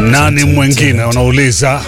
Nani mwingine unauliza?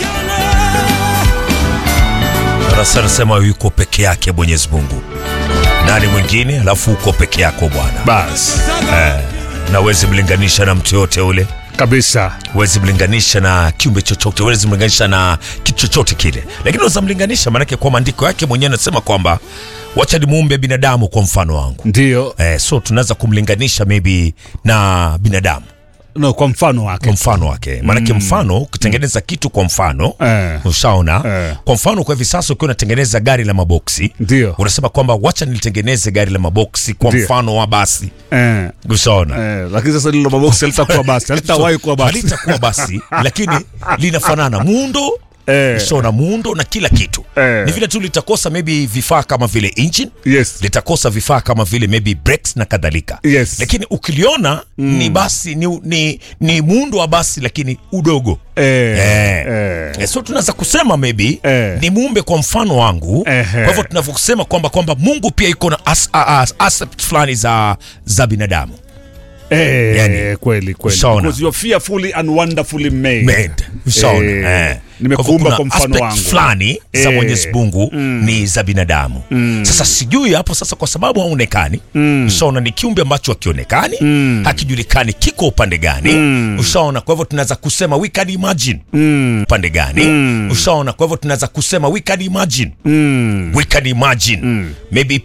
Rasa anasema yuko peke yake Mwenyezi Mungu. Nani mwingine? Alafu uko peke yako Bwana, Basi na huwezi mlinganisha na mtu yote ule, kabisa. huwezi mlinganisha na kiumbe chochote, huwezi mlinganisha na kitu chochote kile, lakini unaweza mlinganisha, maanake kwa maandiko yake mwenyewe anasema kwamba wacha nimuumbe binadamu kwa mfano wangu. Ndio Eh, so tunaweza kumlinganisha maybe na binadamu no, kwa mfano wake kwa mfano wake, maanake mfano ukitengeneza kitu kwa mfano Eh. ushaona Eh. kwa mfano kwa hivi sasa ukiwa unatengeneza gari la maboksi Ndio. unasema kwamba wacha nilitengeneze gari la maboksi kwa Ndio. mfano wa basi eh, ushaona eh, lakini sasa lilo maboksi halitakuwa basi, halitawahi kuwa basi. halitakuwa basi lakini linafanana muundo Eh. ushaona muundo na kila kitu Eh. ni vile tu litakosa maybe vifaa kama vile engine Yes. litakosa vifaa kama vile maybe brakes na kadhalika Yes. lakini ukiliona ni basi ni, ni, ni muundo wa basi lakini udogo Eh, Eh. eh. Eh, so tunaweza kusema maybe Eh. ni muumbe kwa mfano wangu Ehe. kwa hivyo tunavyosema kwamba kwamba mungu pia iko na as, as, aspect fulani za, za binadamu Eh, Yani, kweli kweli. ushaona. Because you are fearfully and wonderfully made. made ushaona Eh, eh. nimekuumba Kwa hivyo kwa kuna mfano aspect wangu. fulani za Eh. mwenyezi mungu ni za binadamu sasa sijui hapo sasa kwa sababu haonekani ushaona ni kiumbe ambacho hakionekani hakijulikani kiko upande gani ushaona kwa hivyo tunaweza kusema we can imagine upande gani ushaona kwa hivyo tunaweza kusema we can imagine we can imagine maybe